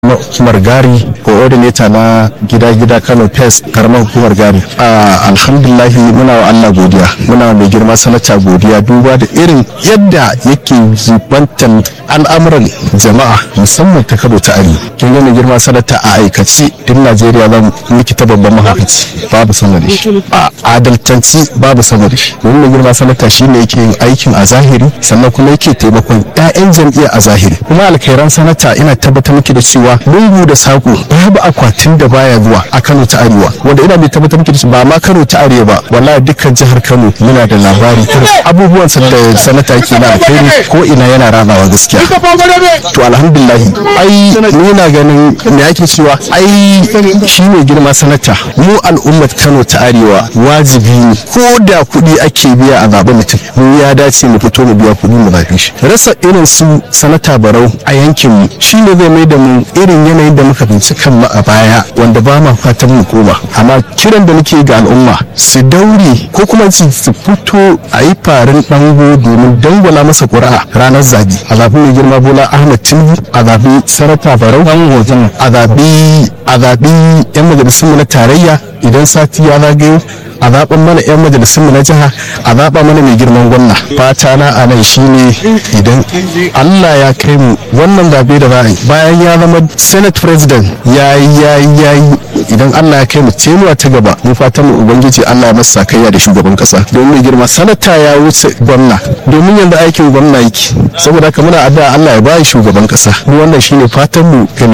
na hukumar gari coordinator na gida-gida kano pes karamar hukumar gari alhamdulahi muna wa allah godiya muna wa mai girma sanata godiya duba da irin yadda yake zubantan al'amuran jama'a musamman ta kano ta arewa kin ga mai girma sanata a aikace duk najeriya za miki ta babban mahaukaci babu sama da shi a adaltanci babu sama da shi domin mai girma sanata shine yake yin aikin a zahiri sannan kuma yake taimakon 'ya'yan jam'iyya a zahiri kuma alkhairan sanata ina tabbatar miki da cewa lungu da sako babu akwatin da baya zuwa a Kano ta Arewa wanda ina mai tabbatar miki da cewa ba ma Kano ta Arewa ba wallahi dukkan jihar Kano muna da labari abubuwan da sanata yake na alkhairi ko ina yana rabawa gaskiya to alhamdulillah ai ni na ganin me ake cewa ai shi ne girma sanata mu al'ummar Kano ta Arewa wajibi ne ko da kuɗi ake biya a zaɓen mutum mu ya dace mu fito mu biya kuɗi mu zaɓe shi rasa irin su sanata barau a yankin mu shine zai mai da mu irin yanayin da muka binci kanmu a baya wanda ba ma fatan mu koma amma kiran da nake ga al'umma su daure ko kuma su fito a yi farin dango domin dangwala masa ƙuri'a ranar zabi a zaɓi mai girma bola ahmad tinubu a zaɓi sanata barau a zaɓi a zaɓi yan majalisunmu na tarayya idan sati ya zagayo a zaɓen mana 'yan majalisun na jiha a zaɓa mana mai girman gwamna fata na a nan shine idan allah ya kai mu wannan zaɓe da za bayan ya zama senate president ya yi ya yi ya yi idan allah ya kai mu tenuwa ta gaba mu fatan mu ubangiji allah ya masa kaiya da shugaban kasa don mai girma sanata ya wuce gwamna domin yanzu aikin gwamna yake saboda haka muna addu'a allah ya bayi shugaban kasa mu wannan shine fatan mu